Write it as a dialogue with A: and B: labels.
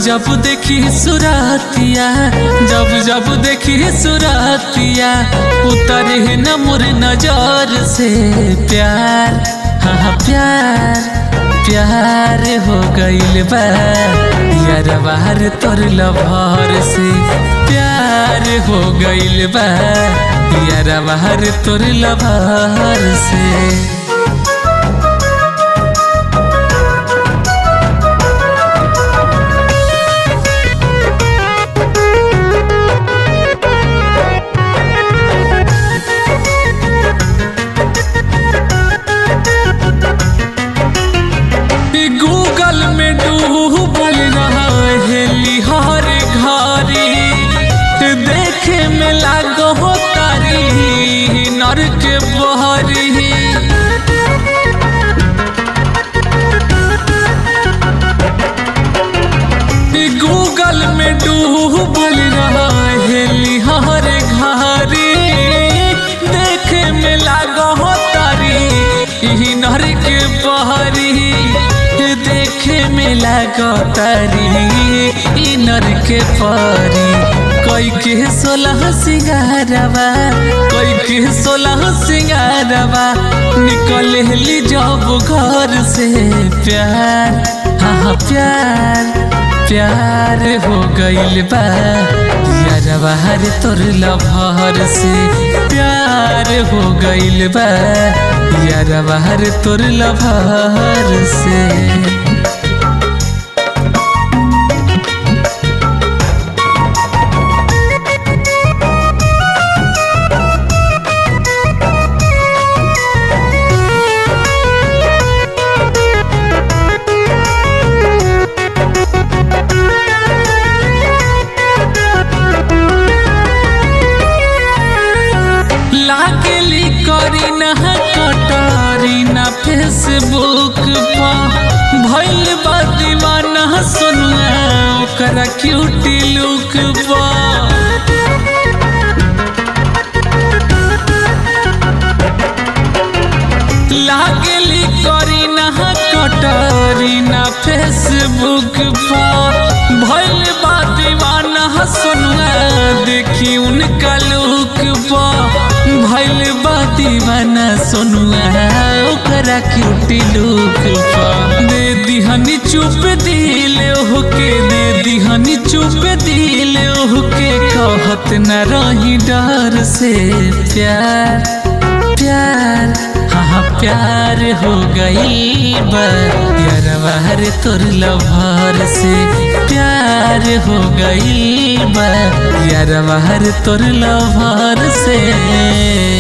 A: जब देखी सुरातिया जब जब देखी सुरातिया उतरे न मुर नजर से प्यार हाँ प्यार प्यार हो गइल बा यार बाहर तोर लभर से प्यार हो गइल बा यार बाहर तोर लभर से गूगल में डूबल रहा है लिहार घारी देखे में लागो हो तारी नर के बहरी गूगल में डूबल रहा है लिहार घारी देखे में लागो हो तारी नर के बहरी देखे में लागतारी इनर के परी कोई के सोलह सिंगारवा कोई के सोलह सिंगारवा निकल ली जब घर से प्यार हाँ प्यार प्यार हो गइल बा यार बाहर तोर लभर से प्यार हो गइल बा यार बाहर तोर लभर से लागली करी न कटारी न फेसबुक पर भइल बा दीवाना सुनुआ ओकरा क्यूटी लुक पर लागली करी न कटारी न फेसबुक पर भइल बा दीवाना सुनुआ देखी उनका लुक पर भइल बा दीवाना सोनुआ ओकरा क्यूटी लुक पर दे दिहनी चुप दिल होके दे दिहनी चुप दिल होके कहत न रही डर से प्यार प्यार हाँ प्यार हो गई बा यार बाहर तोर लभर से प्यार हो गई बा यार बाहर तोर लभर से